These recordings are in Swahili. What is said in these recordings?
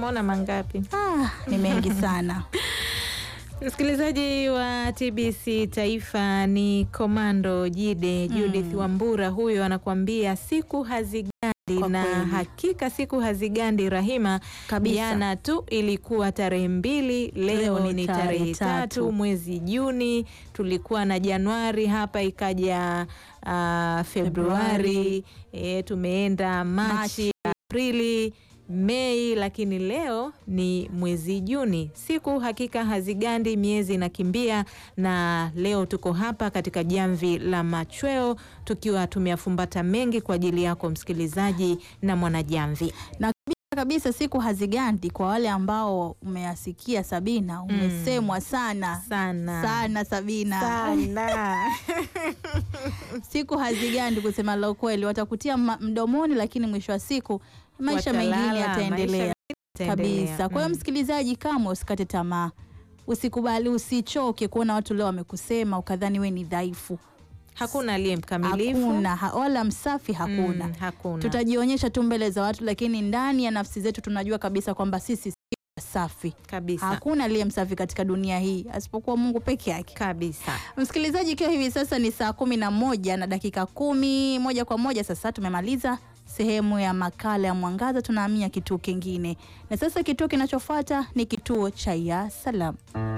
umeona mangapi? Ah, ni mengi sana. Msikilizaji wa TBC Taifa ni Komando Jide Judith Wambura, huyo anakuambia siku hazigandi, Kwa na kweli. hakika siku hazigandi Rahima. Kabisa. Jana tu ilikuwa tarehe mbili, leo, Leo ni tarehe tatu tatu. mwezi Juni. Tulikuwa na Januari hapa ikaja ah, Februari, e, tumeenda Machi, Machi. Aprili, Mei, lakini leo ni mwezi Juni. Siku hakika hazigandi, miezi inakimbia, na leo tuko hapa katika jamvi la machweo tukiwa tumeyafumbata mengi kwa ajili yako msikilizaji na mwanajamvi. na kabisa kabisa siku hazigandi kwa wale ambao umeyasikia Sabina, umesemwa sana Sana sana Sabina, sana. siku hazigandi. Kusema la ukweli, watakutia ma- mdomoni, lakini mwisho wa siku maisha Watalala, mengine maisha yataendelea Itaendelea. kabisa. Kwa hiyo Mm. msikilizaji, kama usikate tamaa, usikubali, usichoke kuona watu leo wamekusema ukadhani we ni dhaifu. hakuna aliye mkamilifu. Hakuna ha, wala msafi hakuna. Mm, hakuna. Tutajionyesha tu mbele za watu, lakini ndani ya nafsi zetu tunajua kabisa kwamba sisi si safi. kabisa Hakuna aliye msafi katika dunia hii asipokuwa Mungu peke yake. kabisa. Msikilizaji, ikiwa hivi sasa ni saa kumi na moja na dakika kumi moja kwa moja sasa tumemaliza sehemu ya makala ya Mwangaza, tunahamia kituo kingine, na sasa kituo kinachofuata ni kituo cha Ya Salam.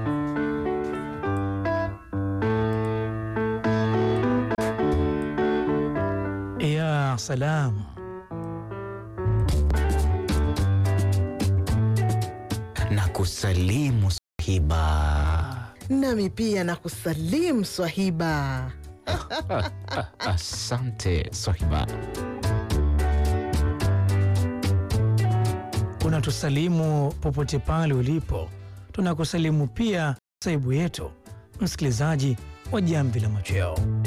Ya salam. na kusalimu swahiba. Nami pia na kusalimu Swahiba. Asante swahiba. Unatusalimu popote pale ulipo, tunakusalimu pia saibu yetu, msikilizaji wa Jamvi la Machweo.